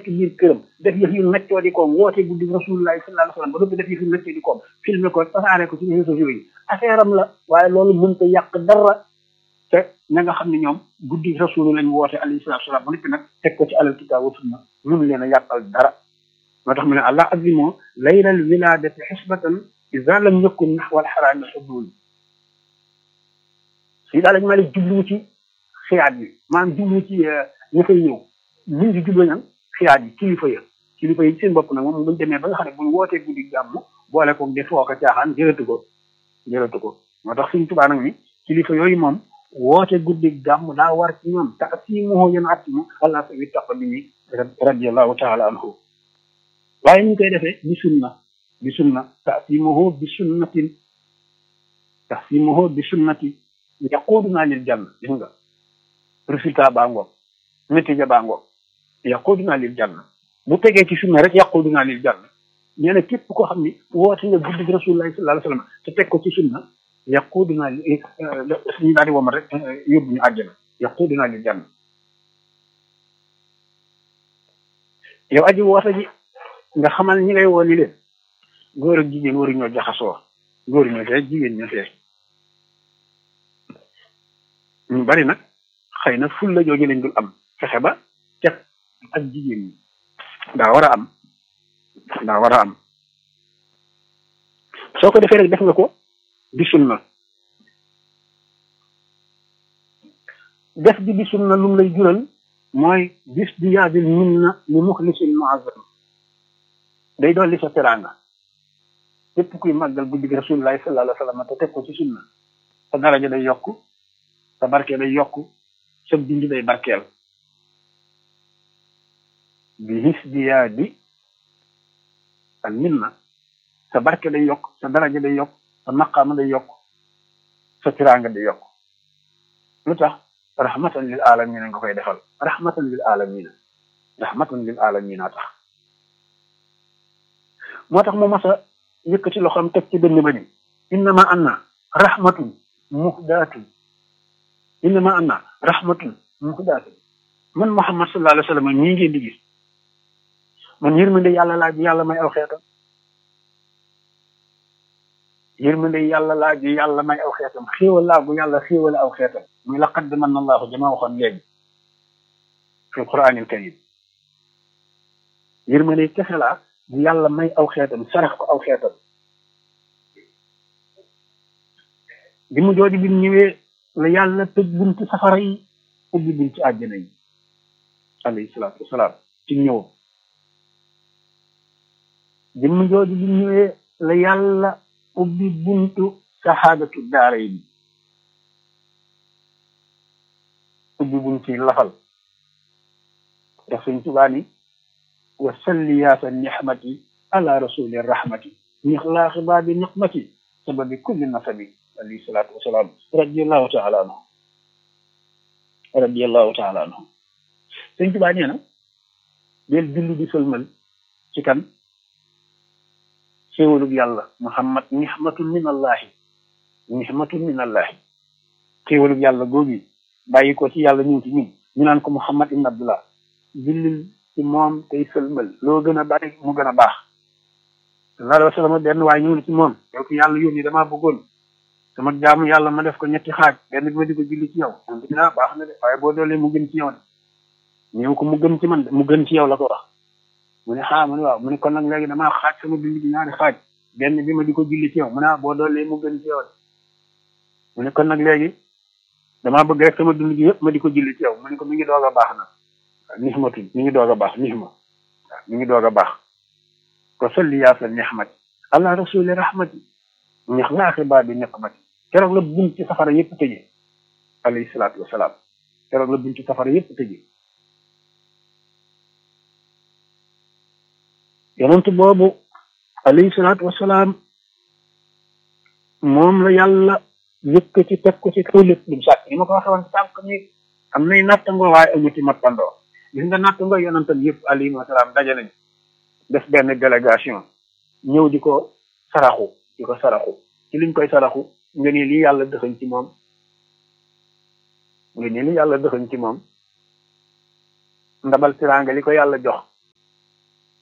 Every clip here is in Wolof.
nekk biir këram def yëf yu neccoo di koom woote guddi rasulullahi sallallahu alayhi wasallam ba noppi def yëf yu neccoo di koom filmé ko tasaare ko ci réseaux sociaux yi affaire am la waaye loolu mënta yàq dara te ña nga xam ne ñoom guddi rasulu lañ woote alayhi salatu wasalam ba noppi nag teg ko ci alal kitaab wa sunna mënu leen a yàqal dara moo tax mu ne allah azimoo laylal wiladati xisbatan ida lam yakun naxwal xaraami xudul si daal lañ ma leen jublu ci xiyaat yi maanaam jublu ci ña fay ñëw ñu ngi jublu nag xiyaat yi kilifa ya kilifa yi seen bopp nag moom buñ demee ba nga xam ne buñ wootee guddi gàmm boole ko def foo ko caaxaan jërëtu ko jërëtu ko moo tax suñ tubaa nag ni kilifa yooyu moom woote guddi gàmm daa war ci ñoom tax si moo yéen at mu allah sa wi tax bi ni radiallahu taala anhu waaye ñu koy defee bi sunna bi sunna taasimuhu bi sunnatin taasimuhu bi sunnati yaquduna lil janna gis nga résultat baa ngoog natiija baa ngoog yaquduna lil janna bu tegee ci sunna rek yaquduna lil janna nee na képp koo xam ni woote nga guddi rasulullahi sallallahu alayhi wasallam te teg ko ci sunna yaquduna li ñu daal di womal rek yóbbu ñu àjjana yaquduna lil janna yow aji woote ji nga xamal ñi ngay woo ni leen góor ak jigéen waru ñoo jaxasoo góor ñoo fee jigéen ñoo fee ñu bari nag xëy na ful la jooju lañ dul am fexe ba cet ak jigéen ñi daa war a am daa war a am soo ko defee rek def nga ko di sunna def gi di sunna lum lay jural mooy bis di yaadil min na li muxlisil muazzam day dolli sa teraanga képp kuy màggal guddi gi rasulullahi sallallahu alayhi wa sallam te teg ko ci sunna sa daraja day yokk sa barke day yokk sa dund day barkeel bi hisdiyaadi al minna sa barke day yokk sa daraja day yokk sa maqaama day yokk sa tiraanga day yokk lu tax rahmatan lil alamina nga koy defal rahmatan lil alamina rahmatan lil alamina tax moo tax mu mas a yëkkati loxoom teg ci dënn ba ni innama anna rahmatun muhdaatun innama anna rahmatun muhdaatun man muhammad sallallahu alayhi wa sallam ñii ngeen di gis man yërmande yàlla laaj yàlla may aw xeetam yërmande yàlla laaj yàlla may aw xeetam xéewal laagu yàlla xéewale aw xeetam muy laqad manna allahu jama waxoon léegi fi alquranil karim yërmande kese laa bu yàlla may aw xeetam sarax ko aw xeetam bi mu jooju bi ñëwee la yàlla tëj bunti safara yi ubbi bunti àjjana yi alayhi salaatu wasalaam ci ñëwam bi mu jooju bi ñëwee la yàlla ubbi buntu saxaadatu daara yi ubbi bunti lafal ndax suñ tubaa ni wa salli yaasa nixmati ala rasuli rahmati nixlaaxi baabi niqmati sababi kulli nasabi alayhi salaatu wasalaam radiallahu taala anhu radiallahu taala anhu sëñ tubaa nee na del julli di sëlmal ci kan xéewalug yàlla muhammad nixmatun min allahi nixmatun min allahi xéewalug yàlla googi bàyyi ko ci yàlla ñëw ci ñun ñu naan ko muhammad ibn abdullah jullil ci moom tey sëlmal loo gën a bari mu gën a baax sallallahu alayhi wa sallam benn waaye ñëw na ci moom yow ki yàlla yónni damaa bëggoon sama jaamu yàlla ma def ko ñetti xaaj benn bi ma di ko julli ci yow moom dinaa baax na de waaye boo doolee mu gën ci yow de ñëw ko mu gën ci man de mu gën ci yow la ko wax mu ne xaa mu ne waaw mu ne kon nag léegi damaa xaaj sama dund gi ñaari xaaj benn bi ma di ko julli ci yow mu ne ah boo doolee mu gën ci yow de mu ne kon nag léegi damaa bëgg rek sama dund gi yëpp ma di ko julli ci yow mu ne ko mi ngi doog a baax nag nixmatu mi ngi doog a baax nixma waaw mi ngi doog a baax ko salli yaasal nixmati allah rasuli rahmati ñax laaxi baa bi niqmati keroog la bunt ci safara yëpp tëjee alayhi salaatu wasalaam keroog la bunt ci safara yëpp tëjee yonent boobu alayhi salaatu wasalaam moom la yàlla yëkkati teg ko ci kaw lépp lu mu sàkk ni ma ko waxee woon sànq ni am nay nattangoo waaye amu ci mappandoo gis nga nattangoo yonentam yëpp alayhi wasalaam daje nañ def benn délégation ñëw di ko saraxu di ko saraxu ci liñ koy saraxu nga ne lii yàlla dëxañ ci moom nga ne lii yàlla dëxañ ci moom ndabal tiraanga li ko yàlla jox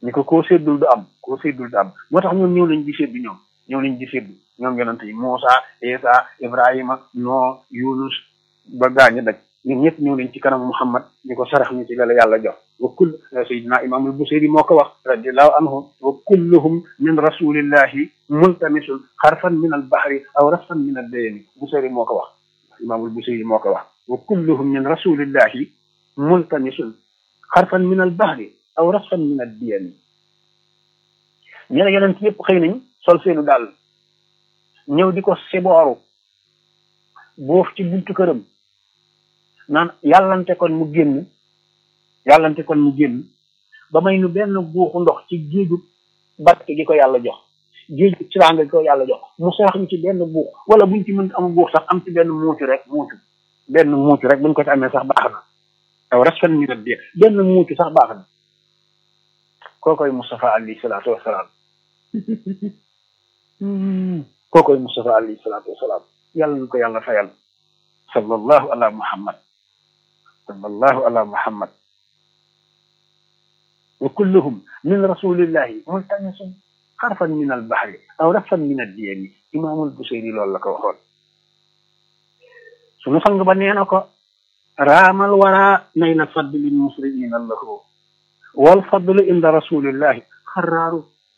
ni ko koo séddul du am koo séddul du am moo tax ñoom ñëw nañ di séddu ñoom ñëw nañ di séddu ñoom yonante yi Muusa Isa Ibrahima Noo Yunus ba gaañu daj ñun ñëpp ñëw nañ ci kanam Muhammad ni ko sarax ñu ci la la yàlla jox wa kull sayidina imaamul Busiri moo ko wax radiallahu anhu wa kulluhum min rasulillahi multamisun xarfan min al bahri aw rasfan min al dayani Busiri moo ko wax imaamul Busiri moo ko wax wa kulluhum min rasulillahi multamisun xarfan min al bahri aw rasfan min al diyani ñu ne yonent yëpp xëy nañ sol seenu daal ñëw di ko sibooru boof ci buntu këram naan yàllante kon mu génn yàllante kon mu génn ba may nu benn buuxu ndox ci géeju barke gi ko yàlla jox géeju ciranga gi ko yàlla jox mu sarax ñu ci benn buux wala buñ ci mën am buux sax am ci benn muucu rek muucu benn muucu rek buñ ko ci amee sax baax na aw rasfan ñu dee benn muucu sax baax na kookoy Moustapha alayhi salaatu wasalaam kookoy Moustapha alayhi salaatu wasalaam yàlla na ko yàlla fayal sallallahu ala muhammad sallallahu ala muhammad wa kulluhum min rasulillahi multamisun xarfan min al bahri aw rafan min ad diyami imaamul busayri loolu la ko waxoon sunu sang ba nee na ko raamal wara nayla fadlin musriina lahu wal fadlu inda rasulillahi xaraaru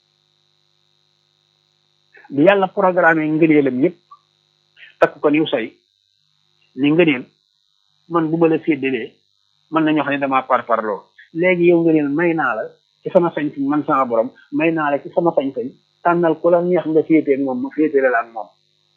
bi yàlla programme ngëneelam yépp takk ko niw say ni ngëneel man bu ma la séddalee mën nañu wax ne damaa par parloo léegi yow ngëneel may naa la ci sama sañ-sañ man sama borom may naa la ci sama sañ-sañ tànnal ku la neex nga féetee moom ma féetee la ak moom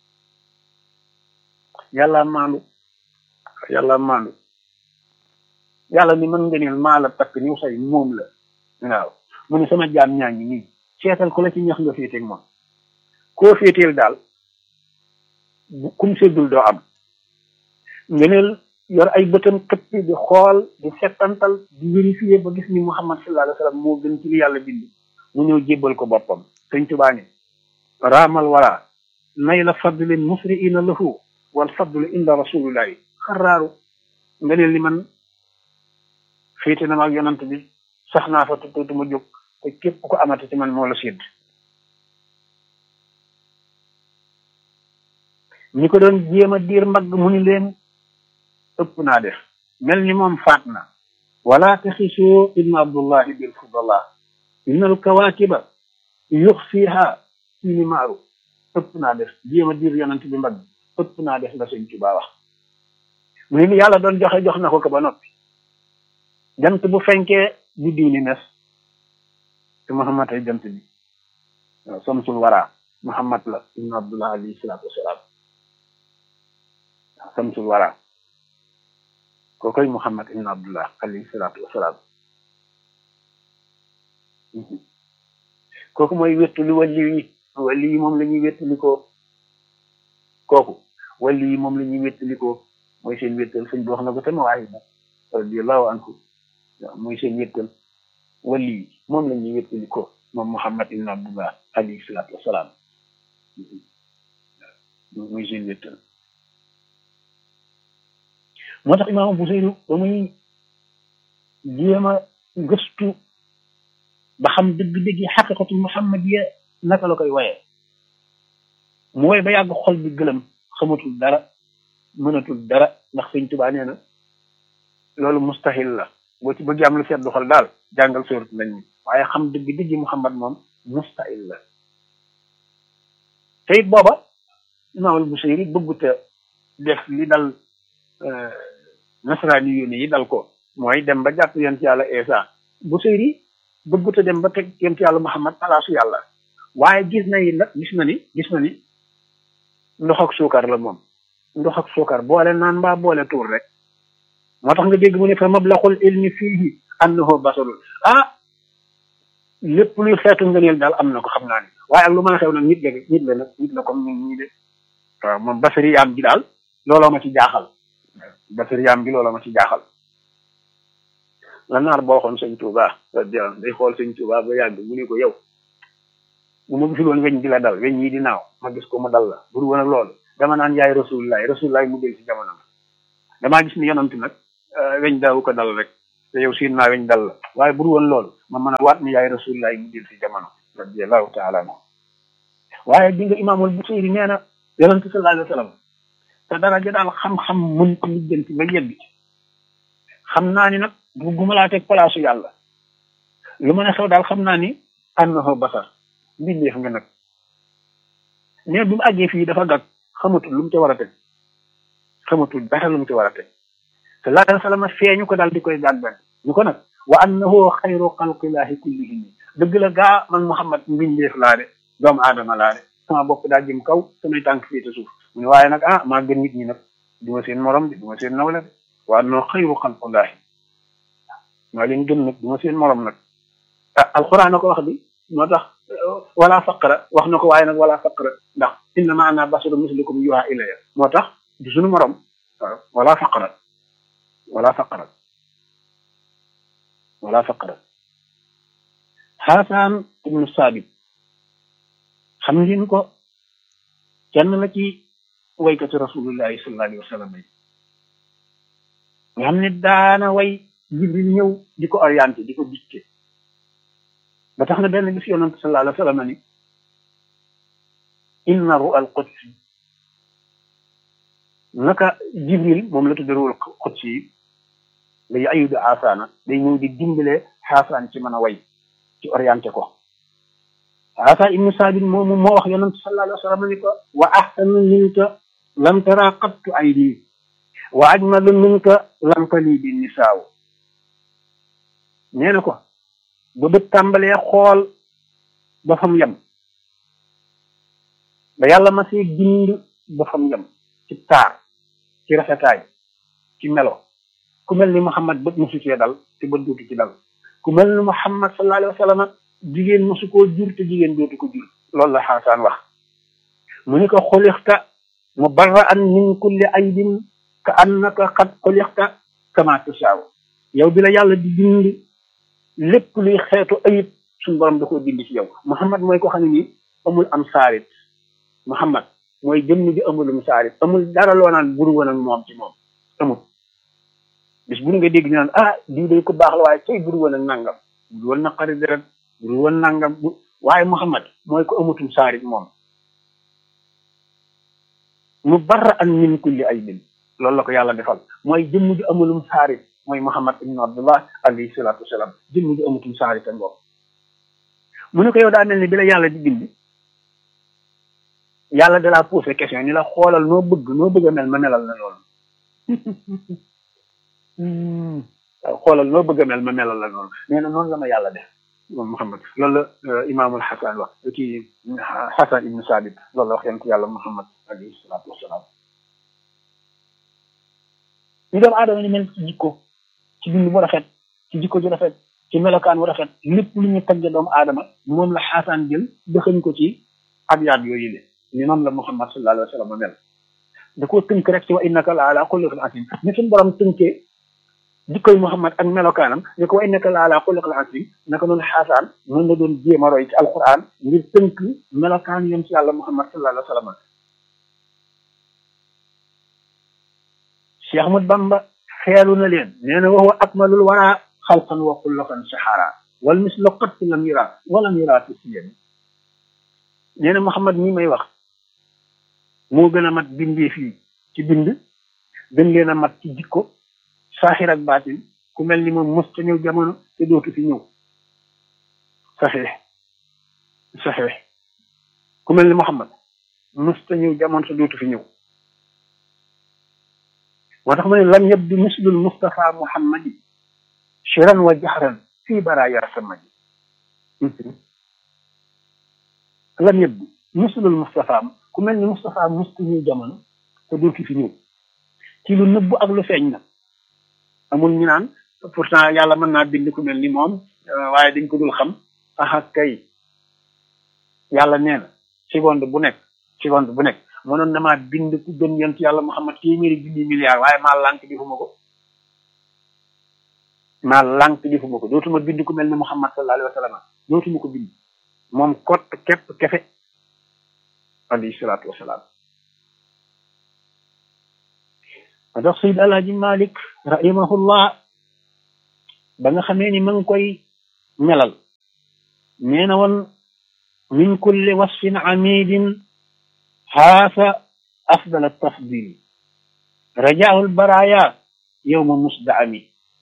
yàlla maandu yàlla maandu yàlla ni man ngëneel maa la takk niw say moom la waaw mu ne sama jaam ñaa ngi nii seetal ku la ci neex nga féetee moom koo féeteel daal kum séddul doo am ngeneel yor ay bëtam këpp di xool di settantal di vérifier ba gis ni muhammad sallallahu alayhi wa sallam moo gën ci li yàlla bind mu ñëw jébbal ko boppam sëñ tubaa ne raamal wara nay la fadlin musriina lahu wal fadlu inda rasulillahi xaraaru ngeneel li man féete na ma ak yonant bi sax naa fa tuuti ma jóg te képp ko amati ci man moo la sédd ñi ko doon jéem a diir mbagg mu ni leen ëpp naa def mel ni moom faat na wala taxisoo ibnu abdullahi bil fudala inna al kawakiba yux fiha siini maaru ëpp naa def jéem a diir yonent bi mbagg ëpp naa def la sëñ Tuubaa wax mu ni yàlla doon joxe jox na ko ko ba noppi jant bu fenkee bu diw ni mes te muhammad ay jant bi waaw samsul wara muhammad la ibnu abdullah alayhi salaatu wasalaam samsul wara kookoy muhammad ibn abdullah alayhi salaatu wasalaam kooku mooy wéttuli wàlli yi wàlli yi moom la ñuy wéttali ko kooku wàlli yi moom la ñuy wéttali ko mooy seen wéttal sëñ bi wax na ko te ma waaye na radiallahu anhu mooy seen wéttal wàlli yi moom la ñuy wéttali ko moom muhammad ibn abdullah alayhi salaatu wasalaam mooy seen wéttal moo tax imaam Busayri ba muy jéem a gëstu ba xam dëgg-dëgg xaqiqatu muhammadiya naka la koy woyee mu woy ba yàgg xol bi gëlëm xamatul dara mënatul dara ndax sëñ Tuubaa nee na loolu mustahil la boo ci bëgg am lu seddu xol daal jàngal sóorat nañ mi waaye xam dëgg-dëgg muhammad moom mustahil la te it booba imaamul Busayri bëgguta def li dal nasaraani yónni yi dal ko mooy dem ba jàpp yonent yàlla Isa Busayri bëggut a dem ba teg yonent yàlla Muhammad palaasu yàlla waaye gis na yi nag gis na ni gis na ni ndox ak suukar la moom ndox ak suukar boole naan mbaa boole tuur rek moo tax nga dégg mu ne fa mablaxul ilmi fiihi annahu basarul ah lépp luy xeetu ngëneel daal am na ko xam naa ni waaye ak lu mën a xew nag nit la nit la nag nit la comme ñun ñii de waaw moom basari yaam gi daal looloo ma ci jaaxal basari yaam gi looloo ma ci jaaxal la naar boo xoon sëñ Touba day xool sëñ Touba ba yàgg mu ne ko yow bu ma gisul woon weñ di la dal weñ yi di naaw ma gis ko mu dal la bur woon ak loolu dama naan yaay rasulullah rasulullah mu del ci jamono damaa gis ni yonant nag weñ daawu ko dal rek te yow siin naa weñ dal la waaye bu dul woon loolu ma mën a waat ni yaay rasulullah mu jël si jamono radiallahu taala anhu waaye di nga imaamul Busiri nee na yonent sallallahu alayhi wa sallam te daraja daal xam-xam mën ko lijjanti ba yegg ci xam naa ni nag bugguma laa teg palaasu yàlla lu mën a xew daal xam naa ni annahu basar mbindeef nga nag mais bi mu àggee fii dafa gàgg xamatul lu mu ci war a teg xamatul dara lu mu ci war a teg sallallahu alayhi wa sallam feeñu ko daal di koy gàggan ñu ko nag wa annahu xayru xalqillahi kullihim dëgg la gaa man Muhammad mbindeef laa de doomu aadama laa de sama bopp daa jëm kaw samay tànk fii te suuf mu ne waaye nag ah maa gën nit ñi nag du ma seen morom de du ma seen nawle de wa annahu xayru xalqillahi maa leen gën nag du ma seen morom nag ah alxuraan na ko wax bi moo tax wala faqra wax na ko waaye nag wala faqra ndax innama ana basharu mislukum yuha ilaya moo tax du suñu morom waaw wala faqra wala faqra wala faqra xaasaan ibnu saabit xam ngeen ko kenn la ci waykati rasulullahi sallallahu alayhi wa sallam yi nga xam ne daana way jibril ñëw di ko orienté di ko dicté ba tax na benn bis yonent sallallahu alayhi wa sallam ni inna ru al qudsi naka jibril moom la tudde ru al qudsi yi day ayudu xaasaana day ñëw di dimbale xaasaan ci mën a way ci orienté ko xaasaan ibnu saabit moomu moo wax yonent sallallahu alayhi wa sallam ni ko wa ahsanu minka lam tara qattu aydi wa ajmalu minka lam tali bi nisaaw nee na ko ba bët tàmbalee xool ba fam yem ba yàlla ma see gind ba fam yem ci taar ci rafetaay ci melo ku mel ni Muhammad bët mosu cee dal te bët dootu ci dal ku mel ni Muhammad sallallahu alayhi wa sallam jigéen mosu koo jur te jigéen dootu ko jur loolu la xaasaan wax mu ni ko xulixta mubarra'an min kulli aybin ka annaka qad xulixta kama tasaaw yow bi la yàlla di bind lépp luy xeetu ayib suñu borom da koo bind ci yow Muhammad mooy ko xam ne nii amul am saarit Muhammad mooy jëmm bi amulum saarit amul dara loo naan buru woon ak moom ci moom amul bis bu nga dégg ñu naan ah diw day ko baax la waaye tey buru woon ak nangam buru woon naqari deret buru woon nangam bu waaye Muhammad mooy ko amutum saarit moom mu barra an min kulli aybin loolu la ko yàlla defal mooy jëmm bi amulum saarit mooy Muhammad ibn Abdullah alayhi salaatu wasalaam jëmm ji amutum saari te ngoog mu ne ko yow daa mel ni bi la yàlla di bind yàlla da laa posé question ni la xoolal noo bëgg noo bëgg a mel ma melal la loolu xoolal noo bëgg a mel ma melal la loolu nee na noonu la ma yàlla def moom Muhammad loolu la imaamul Xasan wax kii Xasan ibnu Saabit loolu la wax yonent yàlla Muhammad alayhi salaatu wasalaam ñu doomu aadama ni mel ci jikko ci bind bu rafet ci jikko ju rafet ci melokaan bu rafet lépp lu ñu tagge doomu aadama moom la xaasaan jël dëxañ ko ci abyaat yooyu le ni noonu la Muhammad sallallahu alayhi wa sallam mel da koo tënk rek ci wa innaka la ala xuluqil azim ni suñu borom tënkee jikkoy Muhammad ak melokaanam ni ko wa innaka la ala xuluqil azim naka noonu xaasaan noonu la doon jéem a roy ci alquran ngir tënk melokaan yom ci yàlla Muhammad sallallahu alayhi wa sallam Cheikh Ahmad Bamba xeelu na leen nee na wa huwa akmalul wara xalqan wa xulqan saxara wal mislu qat lam yura walam yura fi siyami nee na Muhammad mi may wax moo gën a mat bindee fii ci bind gën leen a mat ci jikko saaxir ak baatin ku mel ni moom mos ta ñëw jamono te dootu fi ñëw saxee saxee ku mel ni Muhammad mos ta ñëw jamono te dootu fi ñëw moo tax ma ne lam yabdu mislul Mustafa Muhammadi shiran wa jaxran fii baraaya samadi lam yabdu mislul Mustafa ku mel ni Mustafa mustu ñëw jamono te dootu fi ñëw ci lu nëbbu ak lu feeñ na amul ñu naan pourtant yàlla mën naa bind ku mel ni moom waaye dañ ko dul xam aha kay yàlla nee na seconde bu nekk seconde bu nekk mënoon na maa bind ku gën yent yàlla Muhammad téeméeri junni milliard waaye maa lànk defuma ko maa lànk defuma ko dootuma bind ku mel ni Muhammad sallallahu alayhi wa sallam dootuma ko bind moom kott képp kefe alayhi salaatu wasalaam ma tax Sayyid Alaaji Malik rahimahullah ba nga xamee ni ma ngi koy melal nee na woon min kulli wasfin amidin xaasa afdal tafdil rajaahul baraya yowma musda ami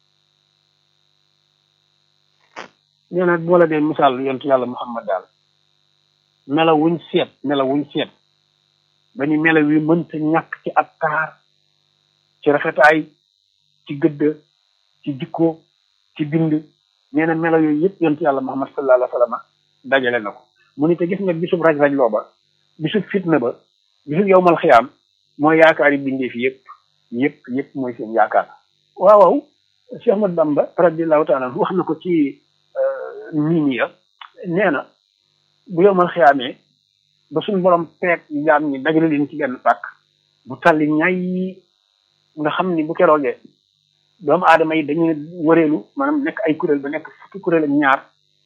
nee na moo la dee misaal yontu yàlla muhammad daal mela wuñ seet mela wuñ seet ba ni mela wi mënta ñàkk ci ab taar ci rafetaay ci gëdd ci jikko ci bind nee na melo yooyu yëpp yontu yàlla muhammad sallallahu alayhi wa sallam dajale na ko mu ni te gis nga bisub raj-raj loo ba bisub fitna ba bisub yowmal xiyaam mooy yaakaar yi bindee fi yëpp yëpp yëpp mooy seen yaakaar waaw waaw Cheikh Ahmad Bamba radiallahu taala wax na ko ci niin ya nee na bu yowmal xiyaamee ba suñ borom peeg jaam ñi dajale leen ci benn pàkk bu talli ñay nga xam ni bu keroogee doomu aadama yi dañuy wëreelu maanaam nekk ay kuréel ba nekk fukki kuréel ak ñaar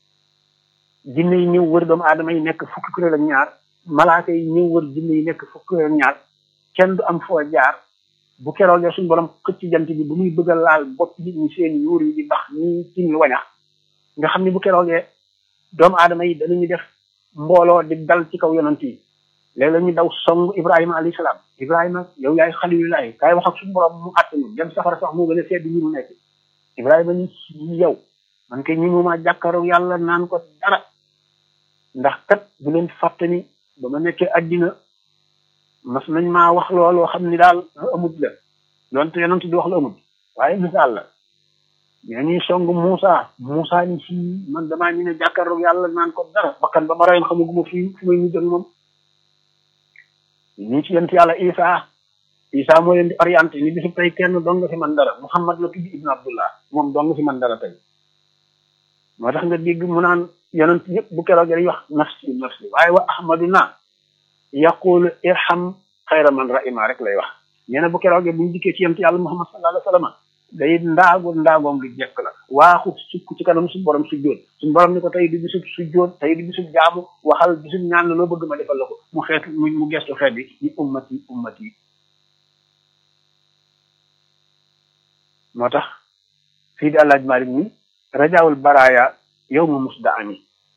jinne yi ñëw wër doomu aadama yi nekk fukki kuréel ak ñaar malaaka yi ñëw wër jinne yi nekk fukki kuréel ak ñaar kenn du am foo jaar bu keroogee suñu borom xëcc jant bi bu muy bëgg a laal bopp nit ñi seen yuur yi di bax ni tin wañax nga xam ni bu keroogee doomu aadama yi danañu def mbooloo di dal ci kaw yonant yi léegi la ñu daw song ibrahima alayhi salaam ibrahima yow yaay xalilulaay kaay wax ak suñu borom mu àtt ñu dem safara sax moo gën a sedd ñu mu nekk ibrahima ni yow man kay ñi mu ma jàkkaaroo yàlla naan ko dara ndax kat bu leen fàtte ni ba ma nekkee addina mas nañ maa wax looloo xam ni daal lu amut la donte yonent di wax lu amut waaye misaal la ñoo ñuy song Moussa Moussa ni si man damaa ñu ne jàkkaaroo yàlla naan ko dara bakkan ba ma rayoon xamaguma fii fu may mujj ak moom ñu ci yent yàlla Isa Isa moo leen di orienté ni bisu tey kenn dong nga fi man dara Muhammad la tudd Ibn Abdullah moom dong nga fi man dara tey moo tax nga dégg mu naan yonent yëpp bu keroog dañuy wax nafsi nafsi waaye wa ahmaduna yaqulu irham xayra man rahima rek lay wax nee na bu keroogee bu ñu dikkee ci yent yàlla Muhammad sallallahu alayhi wa sallam day ndaagu ndaagoom lu jekk la waaxu sukk ci kanam suñu borom sujjóot suñu borom ni ko tey di bisub sujjóot tey di bisub jaamu waxal bisub ñaan la loo bëgg ma defal la ko mu xeet mu mu gestu xeet bi ni ummati ummati moo tax fii di àllaaj Malik ni rajaawul baraaya yow ma musda ami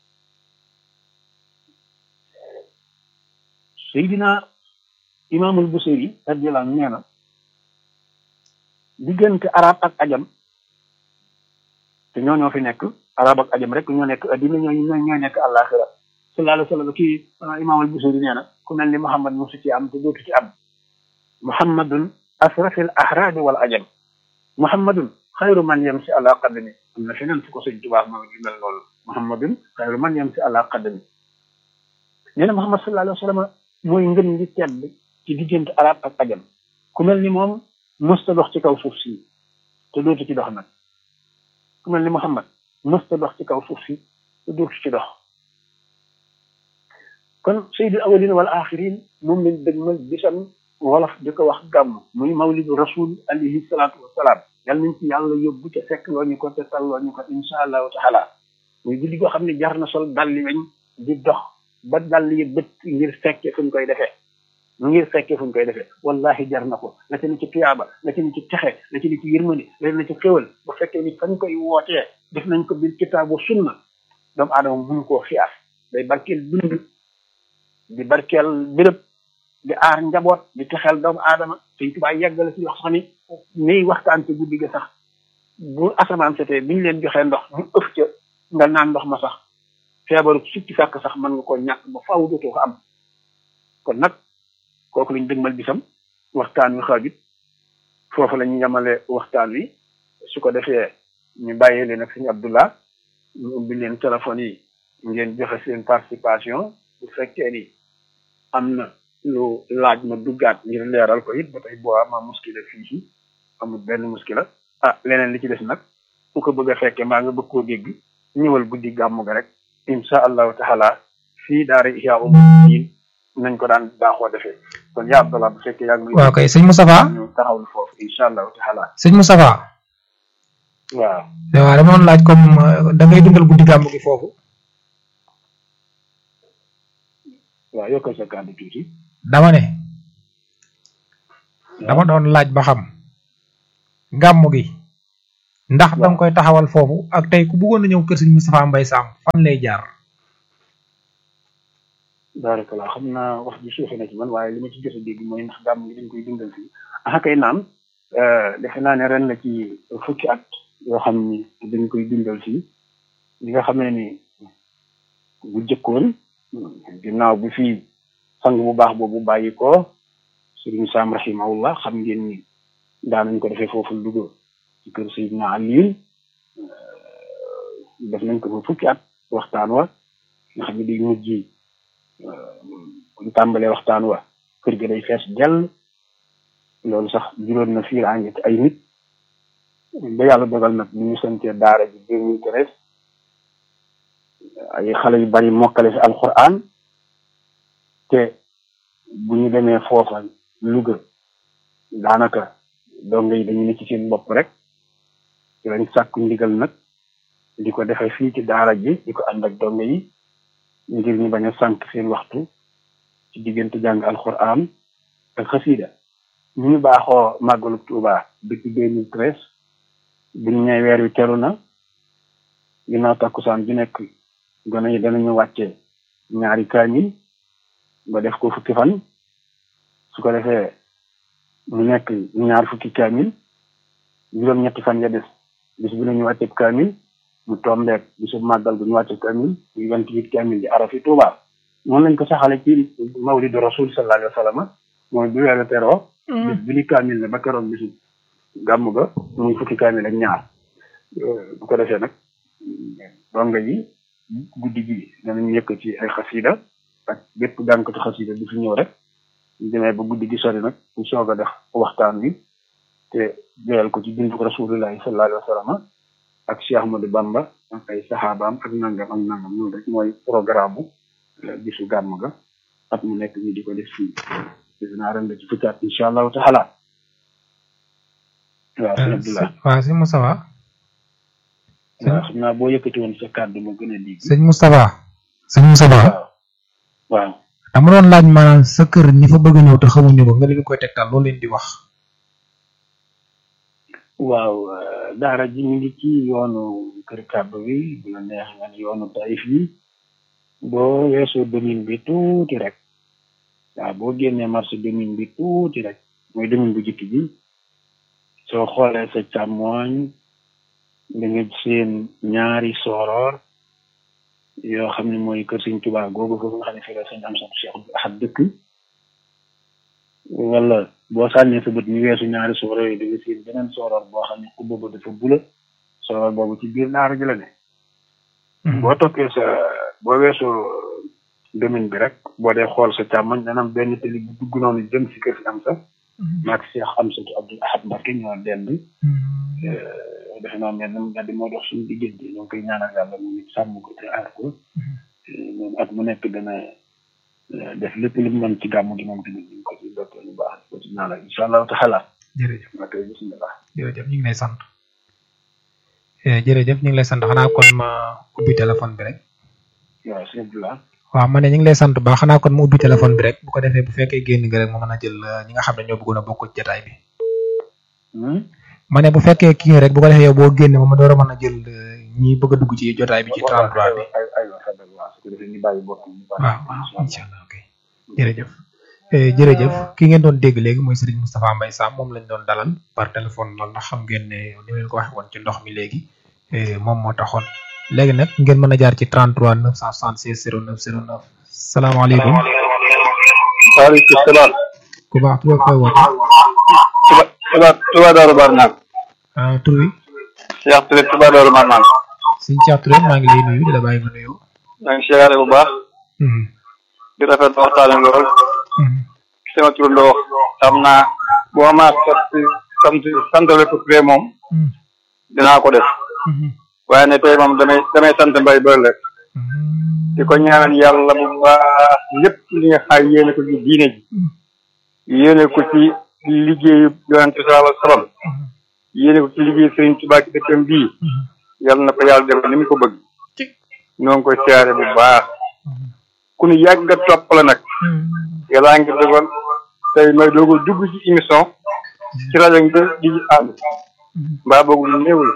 Seydina imaamul Busiri radiyallahu anhu nee na diggante arab ak ajam te ñoo ñoo fi nekk arab ak ajam rek ñoo nekk addina ñoo ñoo ñoo nekk àllaaxira sallallahu alayhi wa sallam kii imaam al busiri nee na ku mel ni muhammad mosu ci am te dootu ci am muhammadun asrafil ahrabi wal ajam muhammadun xayru man yamsi ala qadami am na feneen fu ko sëñ tubaa ma gi mel loolu muhammadun xayru man yamsi ala qadami nee na muhammad sallallahu alayhi wa sallam mooy ngën gi tedd ci diggante arab ak ajam ku mel ni moom mësta dox ci kaw suuf si te dootu ci dox nag ku mel ni Muhammad mësta dox ci kaw suuf si te dootu ci dox kon sayyidul awwalin wal axirin moom lañ dëgmal bisam wolof di ko wax gàmm muy mawlidu rasul alayhi salaatu wasalaam yal nañ ci yàlla yóbbu te fekk loo ñu ko te talloo ñu ko insha allahu taala muy guddi goo xam ne jar na sol dalli weñ di dox ba dalli yi bët ngir fekke fuñ koy defee ngir fekkee fu ñu koy defee wallahi jar na ko la ci ni ci tuyaaba la ci ni ci texe la ci ni ci yërmande la ci ni ci xéwal bu fekkee ni fañ koy wootee def nañ ko bil kitaabu sunna doomu aadama mënu koo xiyaas day barkeel dund di barkeel béréb di aar njaboot di texeel doomu aadama suñ tubaay yeggale ci wax sax ni niy waxtaan ci guddi ga sax bu asamaan setee bi ñu leen joxee ndox ñu ëf ca nga naan ndox ma sax feebaru sukki sàkk sax mën nga ko ñàkk ba faaw dootoo ko am kon nag kooku lañ dëgmal bisam waxtaan wi xaajut foofu la ñu yemale waxtaan wi su ko defee ñu bàyyee leen ak sëñ Abdullah ñu ubbi leen téléphone yi ngeen joxe seen participation bu fekkee ni am na lu laaj ma duggaat ngir leeral ko it ba tey boo ama muskila fii ci amul benn muskila ah leneen li ci des nag ku ko bëgg a fekkee maa nga bëgg koo dégg ñëwal guddi gàmmu ga rek insha allahu taala fii daara Ihya Ulumuddin nañ ko daan baaxoo defee kon yaa Abdallah bu fekkee yaa ngi waaw kay sëñ Moustapha ñu taxawul foofu incha allahu taala sëñ Moustapha waaw waaw dama doon laaj comme da ngay dundal guddi gàmmu gi foofu waaw yokkal sa kàddu tuuti dama ne dama doon laaj ba xam gàmmu gi ndax da nga koy taxawal foofu ak tey ku bëggoon na ñëw kër sëñ Moustapha Mbaye Sam fan lay jaar barakallah xam naa wax ji suufe na ci man waaye li ma ci jot a dégg mooy ndax gàmm gi dañ koy dundal fii ah kay naam defe naa ne ren la ci fukki at yoo xam ni dañ koy dundal fii li nga xamee ni bu jëkkoon ginnaaw bu fii sang bu baax boobu bàyyi ko sëriñ Sam rahimahullah xam ngeen ni daanañ ko defee foofu Louga ci kër Seydina Aliou def nañ ko fa fukki at waxtaan wa nga xam ne day mujj buñ tàmbalee waxtaan wa kër gi day fees dell loolu sax juróon na fiir àngi ci ay nit ba yàlla dogal nag bu ñu santee daara ji deux mille treize ay xale yu bari mokkale fi alquran te bu ñu demee foofa Louga daanaka donga yi dañu ne ci seen bopp rek ci lañ sàkku ndigal nag di ko defee fii ci daara ji di ko ànd ak donga yi ngir ñu bañ a sànq seen waxtu ci diggante jàng alquran ak xasida ñu ñu baaxoo màggalu Tuuba depuis deux mille treize bu ñu ñëwee weer wi teru na ginnaaw takkusaan ju nekk gone yi danañu wàcce ñaari kaamil ba def ko fukki fan su ko defee mu nekk ñaar fukki kaamil juróom-ñetti fan ya des bis bu ne ñu wàcce kaamil mu tombeek bisu màggal bu ñu wàcce kaamil muy vingt huit kaamil di arafi Tuuba noonu lañ ko saxale ci mawlidu rasul sallallahu alayhi wa sallam mooy bu weeru teroo bis bu ni kaamil la ba keroog bisu gàmm ga muy fukki kaamil ak ñaar bu ko defee nag donga yi guddi gi danañu yëkk ci ay xasida ak bépp jànkatu xasida du fi ñëw rek ñu demee ba guddi gi sori nag ñu soog a def waxtaan wi te joyal ko ci bindu rasulillahi sallallahu alayhi wa sallam ak Cheikh Ahmadou Bamba ak ay saxaabaam ak nangam ak nangam noonu rek mooy programme bisu gàmm ga at mu nekk ñu di ko def fii defe naa ren la ci fukki at incha allahu taala waaw sëñ Abdoulaye waaw sëñ Moustapha waaw xam naa boo yëkkati woon sa kàddu ma gën a dégg sëñ Moustapha sëñ Moustapha waaw waaw dama doon laaj maanaam sa kër ñi fa bëgg a ñëw te xamuñu ko nga leen koy tegtal loolu leen di wax waaw daara ji mi ngi ci yoonu kër kàbb bi bu la neex nga ne yoonu Taïf yi boo weesoo domine bi tuuti rek waaw boo génnee marché domine bi tuuti rek mooy domine bu jëkk bi soo xoolee sa càmmooñ da nga seen ñaari sooroor yoo xam ne mooy kër Sëñ Tuubaa googu foofu nga xam ne fii la sëñ am sax Cheikh Ahad dëkk wala boo sànnee sa bët ñu weesu ñaari sooroor yi da nga seen beneen sooroor boo xam ne ku boobu dafa bula sooroor boobu ci biir daara ji la ne boo toppee sa boo weesoo domaine bi rek boo dee xool sa càmmoñ dana am benn tali bu dugg noonu jëm si kër si am sax maag Cheikh Amsatu Abdul Ahad Mbacké ñoo dend defe naa mel na daal di moo dox suñu diggante ñoo ngi koy ñaanal yàlla mu nit sàmm ko te aar ko moom at mu nekk dana def lépp lu mu mën ci gàmmu gi moom tamit ñu ngi ko ci dokkee lu baax ko ci ñaanal incha allahu taala jërëjëf ma koy bismillah jërëjëf ñu ngi lay sant jërëjëf ñu ngi lay sant xanaa kon ma ubbi téléphone bi rek waaw sëñ Abdoulaye waaw ma ne ñu ngi lay sant baax xanaa kon ma ubbi téléphone bi rek bu ko defee bu fekkee génn nga rek ma mën a jël ñi nga xam ne ñoo bëggoon a bokk ci jotaay bi ma ne bu fekkee kii rek bu ko defee yow boo génne ma ma door a mën a jël ñi bëgg a dugg ci jotaay bi ci 33 bi ay ay xabal waaw su ko defee ñu bàyyi boppam ñu bàyyi waaw waaw incha allah ok jërëjëf jërëjëf ki ngeen doon dégg léegi mooy Serigne Moustapha Mbaye Sam moom lañ doon dalal par téléphone loolu ndax xam ngeen ne ni leen ko waxee woon ci ndox mi léegi moom moo taxoon léegi nag ngeen mën a jaar ci 33 976 09 09 salaamaaleykum. waaleykum salaam. ku baax tur koy woote. Touba Touba Touba Darou Marnaan. ah tur wi. Cheikh Touré Touba Darou Marnaan. sëñ Cheikh Touré maa ngi lay nuyu di la bàyyi nga nuyu. maa ngi siyaare bu baax. di rafetlu waxtaan lool. sama turandoo wax xam naa boo ma sant sant santale ko Touré moom. dinaa ko def. waaye ne tey moom damay damay sant mbay bëri rek. di ko ñaanal yàlla bu baax lépp li nga xam yéene ko ci diine ji. yéene ko ci liggéeyu yonente sallallahu alayhi wa sallam. yéene ko ci liggéeyu Serigne Touba ci dëkkam bii. yàlla na ko yàlla defal ni mu ko bëgg. ñoo ngi koy siyaare bu baax. ku ñu yàgg nga topp la nag. yàllaa ngi dogal tey may doog a dugg ci émission. ci rajo ngi di ànd. mbaa boog lu néew la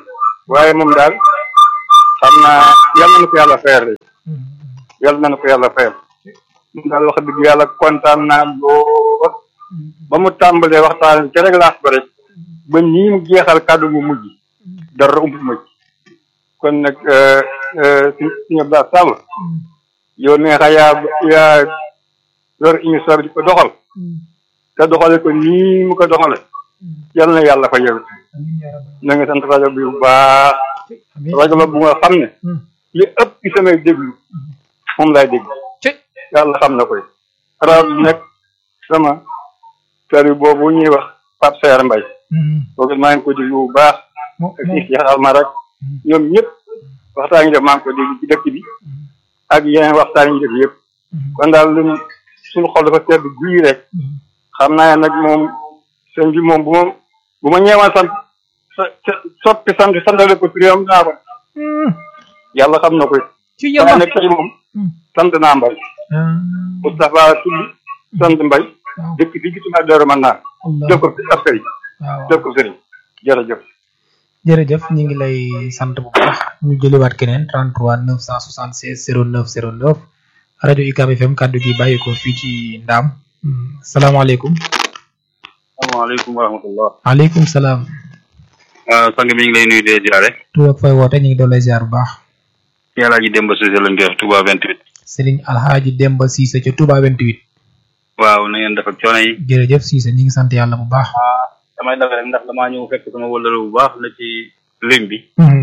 waaye moom daal xam naa yal na ko yàlla fayal rek yal na ko yàlla fayal moom daal wax dëgg yàlla kontaan naa lool ba mu tàmbalee waxtaan ca rek laas ba rek ba nii mu jeexal kàddu mu mujj dara ump ma ci kon nag si suñu Abdou Sall yow neexa yaa yaa yor émission bi di ko doxal te doxale ko nii mu ko doxale yal na yàlla fa yow na nga sant rajo bi bu baax rajo la bu nga xam ne li ëpp ci samay déglu moom laay déglu yàlla xam na koy rajo bi nag sama sari boobu ñuy wax Pape Seer Mbay kooku maa ngi ko déglu bu baax ak si Cheikh ma rek ñoom ñëpp waxtaan yi def maa ngi ko déglu ci dëkk bi ak yeneen waxtaan yi def yëpp kon daal lu suñu xol dafa sedd guy rek xam naa nag moom sëñ bi moom bu ma bu ma ñeewaan sant soppi sant santale ko turam naa ko yàlla xam na ko waaye nag tey moom sant naa mbay Moustapha tudd sant mbay dëkk bi gis naa dara mën naa def ko ab sëriñ def ko sëriñ jërëjëf jërëjëf ñu ngi lay sant bu baax ñu jëliwaat keneen 33 976 09 09 rajo UCAB FM kaddu gi bàyyi ko fii ci Ndaam salaamaaleykum. salaamaaleykum wa rahmatullah. waaleykum salaam. sang mi ngi lay nuyu de ziare. tur ak fay woote ñu ngi doon lay ziar bu baax. ci Alaaji Demba Cissé lañ koy wax Touba 28. Serigne Alhaji Demba Cissé ca Touba 28. waaw na ngeen def ak coono yi. jërëjëf Cissé ñu ngi sant yàlla bu baax. damay dafa rek ndax damaa ñëw fekk sama wëllëre bu baax la ci lim bi.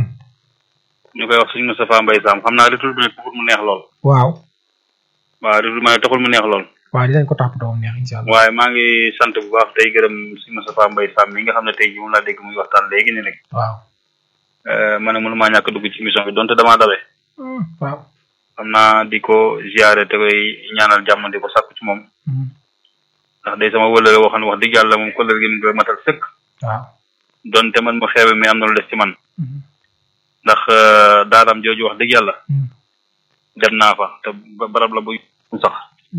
ñu koy wax suñu Moustapha Mbaye Sam xam naa retour bi nag taxul mu neex lool. waaw. waaw retour bi taxul mu neex lool. waaw dinañ ko toppatoo mu neex incha allah. waaye maa ngi sant bu baax tey gërëm suñu Moustapha Mbaye Sam mi nga xam ne tey jii moom laa dégg muy waxtaan léegi nii rek. waaw. ma ne mënu maa ñàkk dugg ci émission bi donte damaa dawe. waaw. xam naa di ko ziare te koy ñaanal jàmm di ko sàkku ci moom. ndax day sama wëllëre woo xam ne wax dëgg yàlla moom kóllëre gi mu ngi koy matal sëkk. waaw. donte man mu xeebe mais am na lu des ci man. ndax daaraam jooju wax dëgg yàlla. dem naa fa te barab la bu sax.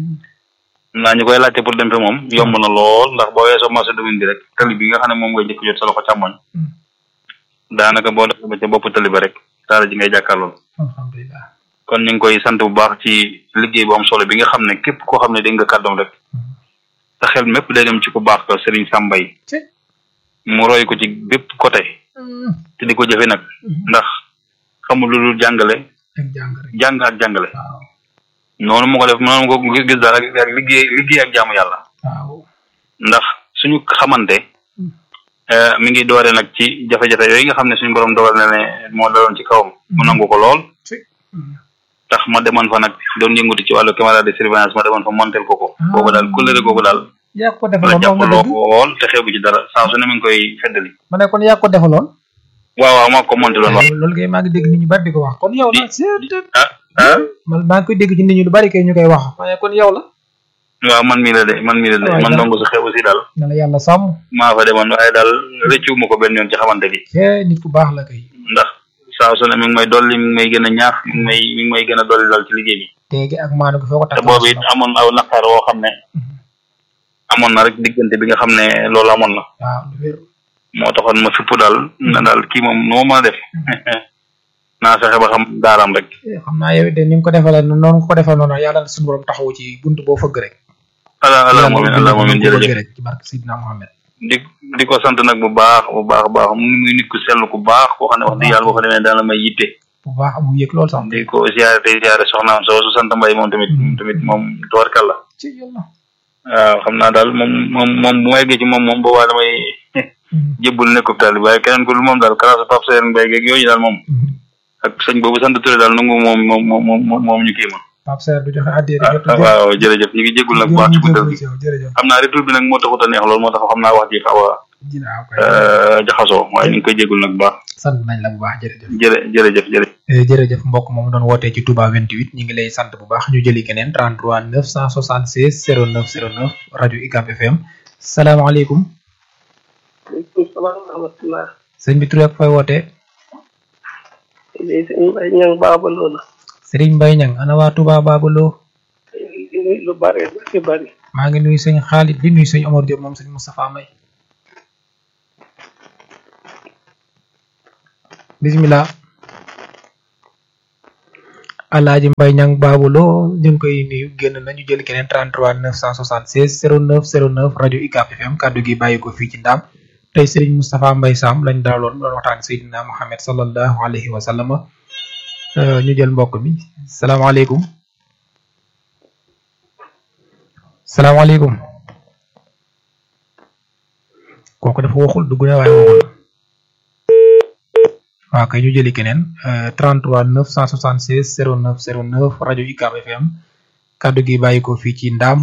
naa ñu koy laajte pour dem fa moom yomb na lool ndax boo weesoo marché domine bi rek tali bi nga xam ne moom ngay njëkk jot sa loxo càmmoñ. daanaka boo defee ba ca bopp tali ba rek daara ji ngay jàkkaarlool. alhamdulilah. kon ñu ngi koy sant bu baax ci liggéey bu am solo bi nga xam ne képp koo xam ne dégg nga kàddoom rek. te xel mépp day dem ci ku baax ko Serigne Sambay mu roy ko ci bépp côté te di ko jëfe nag ndax xamul lu dul jàngale jàng ak jàngale noonu mu ko def noonu ko gis gis daal ak liggéey liggéey ak jaamu yàlla ndax suñu xamante mi ngi doore nag ci jafe-jafe yooyu nga xam ne suñu borom dogal na ne moo daloon ci kawam mu nangu ko lool tax ma demoon fa nag doon yëngatu ci wàllu caméra de surveillance ma demoon fa montel ko ko boobu daal kullëre googu daal yaa ko la defaloon jàpp wax nga dëgg lool te xeebu ci dara saa su ne mi ngi koy feddali ma ne kon yaa ko defaloon. waaw waaw maa ko monté loolu wax loolu kay maa ngi dégg nit ñu bari di ko wax kon yow la. ah ah man maa ngi koy dégg ci nit ñu lu bari kay ñu koy wax ma ne kon yow la. waaw man mii la de man mii la de waaw man dara. ndongo su xew aussi daal na la yàlla sàmm. maa fa demoon waaye daal rëccu ma ko benn yoon ci xamante gi kee nit ku baax la kay. ndax saa su ne mi ngi may dolli mi ngi may gën a ñaax mi ngi may mi ngi may gën a dolli daal ci liggéey bi teegi ak maanu gi foo ko te takk. boobu it amoon aw naqar woo xam ne amoon na rek diggante bi nga xam ne loolu amoon na waaw lu wér. moo taxoon ma fipp daal na daal kii moom nu ma mën a def naa fexe ba xam daaraam rek Eh, xam naa yow de ni nga ko defalee noonu nga ko defal noonu yàlla na suñu borom taxawu ci buntu boo fëgg rek. ala ala Yàlla moomin na ala ko moomin bëgg jërëjëf rek ci barke Sidina Mohamed. di di ko sant nag bu baax bu baax baax mu muy nit ku sell ku baax koo xam ne wax dëgg yàlla boo fa demee daana may yitte bu baax amu yëg lool sax. di ko ziare tey ziare soxnaam soo su sant mbay moom tamit moom tamit moom tubarkal la ci yàlla. waaw xam naa daal moom moom moom bu ma yeggee ci moom moom boobaa damay jébbul nekkub taal bi waaye keneen ko lu moom daal kalaasa Pape Seye Mbaye geeg yooyu daal moom ak sëñ boobu sant Touré daal nangu moom moom moom moom moom ñu kii ma Pape Seer du joxe addiya di jot ah waaw jërëjëf ñu ngi jéggul nag bu baax ci guddal gi jërëjëf xam naa retour bi nag moo taxut a neex lool moo tax xam naa wax ji xaw a dina aw kay euh, jaxasoo waaye ñu ngi koy jéggul nag bu baax sant nañ la bu baax jërëjëf jërë jërëjëf jërëjëf Eh, jërëjëf mbokk moom doon wootee ci Touba 28 ñu ngi lay sant bu baax ñu jëli keneen 33 976 09 09 rajo UCAB FM salaamaaleykum waaleykum salaam wa rahmatulah. sëñ bi tur ak fay wootee lii sëñ Mbaye ñang baaba loola. Serigne Mbaye Niang ana waa Touba Babalo lu bare bari bari. maa ngi nuyu sëñ Xaalit di nuyu sëñ Omar Diop moom sëñ Moustapha May bismillah alaaji mbay ñang baabuloo ñu ngi koy nuyu génn nañu jël keneen 33 976 09 09 rajo UCAB FM kaddu gi bàyyi ko fii ci ndaam tey Serigne Moustapha Mbaye Sam lañ daaloon doon waxtaan Seydina Mohamed sallallahu alayhi wa sallam ñu jël mbokk mi salaamaaleykum salaamaaleykum kooku dafa waxul dugg na waaye waxul waaw kay ñu jëli keneen 33 976 09 09 rajo UCAB FM kaddu gi bàyyi ko fii ci ndaam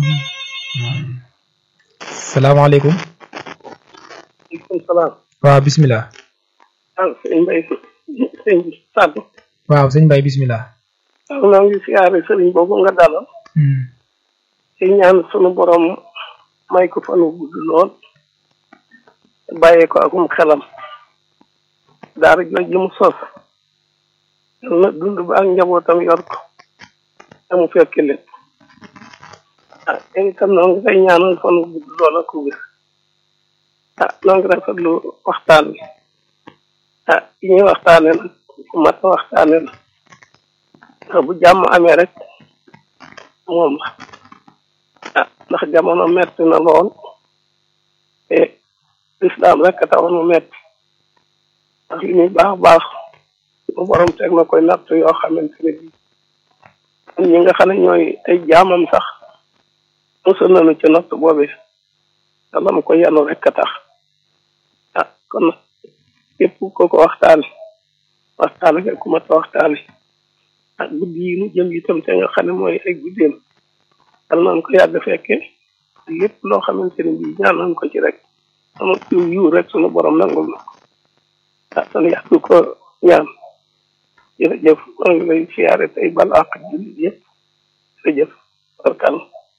salaamaaleykum aleykum salaam waaw bismillah ah sëñ Mbay sëñ bi Sàdd waaw sëñ Mbaye bismillah waaw noo ngi siyaare sëriñ boobu nga dalal ci ñaan sunu borom may ko fanu gudd lool bàyyee ko akum xelam daara jooj ji mu sos yal na dund ba ak njabootam yor ko te mu fekk lépp ah yow itam noo ngi koy ñaanal fanu gudd lool ak wér ah noo ngi rafetlu waxtaan bi ah yi ñuy waxtaane nag ku mat a waxtaane la ndax bu jàmm amee rek moom la ah ndax jamono metti na lool te lislaam rek a taxoon mu metti ndax li muy baax baax mu borom teg na koy natt yoo xamante ne bii ñi nga xam ne ñooy ay jaamam sax mosul nañu ci natt boobi te la mu ko yanu rek a tax ah kon nag képp ko ko waxtaane waxtaane nga ku mat a waxtaane ak guddi yi mu jëm itam te nga xam ne mooy ay guddeem dal nañ ko yàgg fekke lépp loo xamante ne bii ñaan nañ ko ci rek sama yiw yiw rek sunu borom nangul na ko ah san yàgg ko ñaan jërëjëf maa ngi lay siyaare tey bal àq jullit yëpp jërëjëf barkal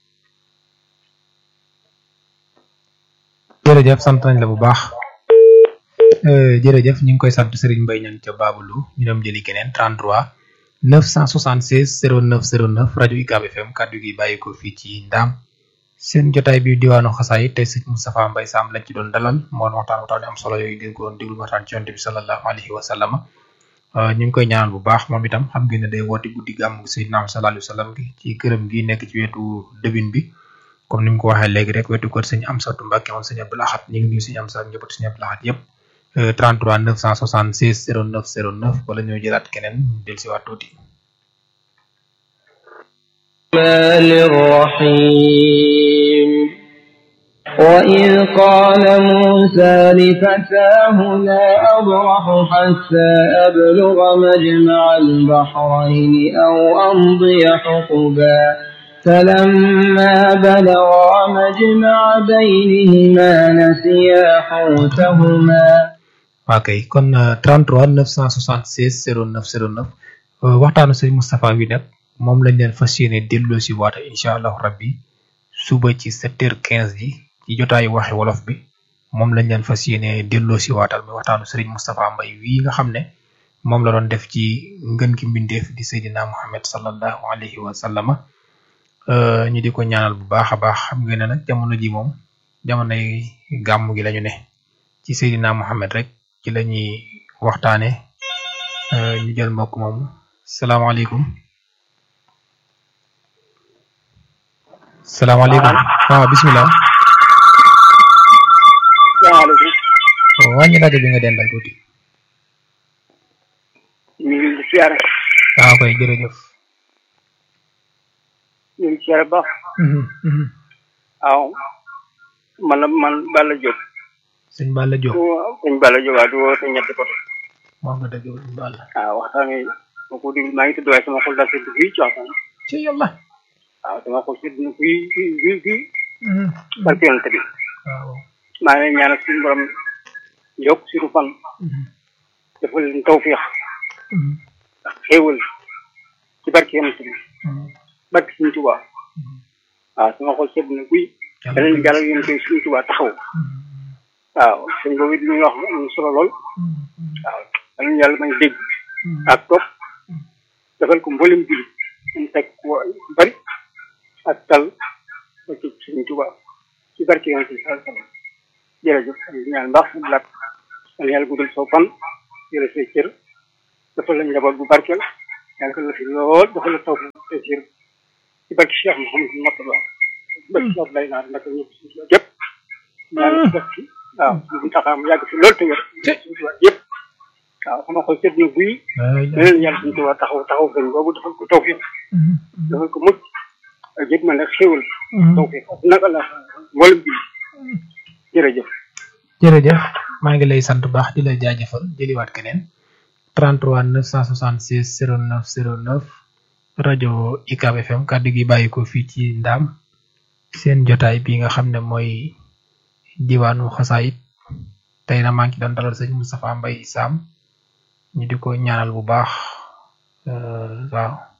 jërëjëf sant nañ la bu baax jërëjëf ñu ngi koy sant Serigne Mbaye ñang ca Babalu ñu dem jëli keneen 33 976 09 09 rajo UCAB FM kaddu gi bàyyi ko fii ci Ndaam seen jotaay bi diwaanu xasaay tey sëñ Moustapha Mbaye Sam lañ ci doon dalal moo doon waxtaan waxtaan am solo yooyu ngeen ko doon déglu waxtaan ci yonte bi sallallahu alayhi wa sallam ñu ngi koy ñaanal bu baax moom itam xam ngeen ne day woote guddi gàmm Seydina sallallahu alayhi wa sallam gi ci këram gi nekk ci wetu dëbin bi comme ni mu ko waxee léegi rek wetu kër sëñ Amsatu Mbàkke moom sëñ Abdou Lahad ñu ngi nuyu sëñ Amsatu njabootu sëñ Abdou Lahad yëpp 33 976 09 09 wala ñoo jëlaat keneen del si waat tuuti الرحمن الرحيم وإذ قال موسى لفتاه لا أبرح حتى أبلغ مجمع البحرين أو أمضي حقبا فلما بلغا مجمع بينهما نسيا حوتهما ok kon 33 976 09 09 waxtaanu sëñ Moustapha wi nag moom lañ leen fas yéene delloo si waata incha allahu rabbi suba ci 7h15 ji ci jotaayu waxi wolof bi moom lañ leen fas yéene delloo si waatal mi waxtaanu sëriñ Moustapha Mbaye wii nga xam ne moom la doon def ci ngën ki mbindeef di Seydina Muhammad sallallahu alayhi wa sallama ñu di ko ñaanal bu baax a baax xam ngeen ne nag jamono ji moom jamonoy gàmm gi lañu ne ci Seydina Muhammad rek ci la ñuy waxtaane ñu jël mbokk moomu salaamaaleykum salaamaaleykum waaw bismillah salaamaaleykum wàññi rajo bi nga dendal tuuti ñu ngi di siyaare waaw koy jërëjëf ñu ngi siyaare baax waaw man la man Balla Diop sëñ Balla Diop sëñ Balla Diop waaw di woo sa ñetti côté wax nga dëgg sëñ Balla waaw waxtaan wi ma ko déglu maa ngi tudd waaye sama xol daal sedd fii ci waxtaan ci yàlla waaw sama xol sedd na fii fii fii fii barke yonent bi waaw maa ngi leen ñaanal suñu borom yokk suñu fan defal leen tawfiix ak xéewal ci barke yonent bi barke suñu Tuubaa waaw sama xol sedd na guy danañ jàllal yonent bi suñu Tuubaa taxaw waaw sëñ boobu it li ñuy wax am solo lool waaw danañ yàlla may dégg ak topp defal ko mboolem jullit ñu teg ko bari ak tal ba ci suñu Tuubaa ci barke yonent bi sallallahu alayhi wa sallam jërëjëf di ñaan mbaax suñu laat yàlla yàlla guddal soo fan jërë say cër dafa la njaboot bu barkeel yàlla la fi lool dafa la taw te ci ci barki Cheikh Mouhamadou Mourtada barki Cheikh lay naan naka ñëpp suuf la yëpp ñaan def ci waaw bu taxaam yàgg fi lool te wér yëpp waaw sama xol seet na guy leneen yàlla suñu tubaab taxaw taxaw sëñ boobu defal ko tawfiq defal ko mucc ak yëpp man nag xéwal tawfiq naka la mboolem bi jërëjëf jërëjëf maa ngi lay sant baax di la jaajëfal jëliwaat keneen 33 976 09 09 rajo UCAB FM kàddu gi bàyyi ko fii ci ndaam seen jotaay bi nga xam ne mooy diwaanu xasaayit tey na maa ngi doon dalal sëñ Moustapha Mbaye Sam ñu di ko ñaanal bu baax waaw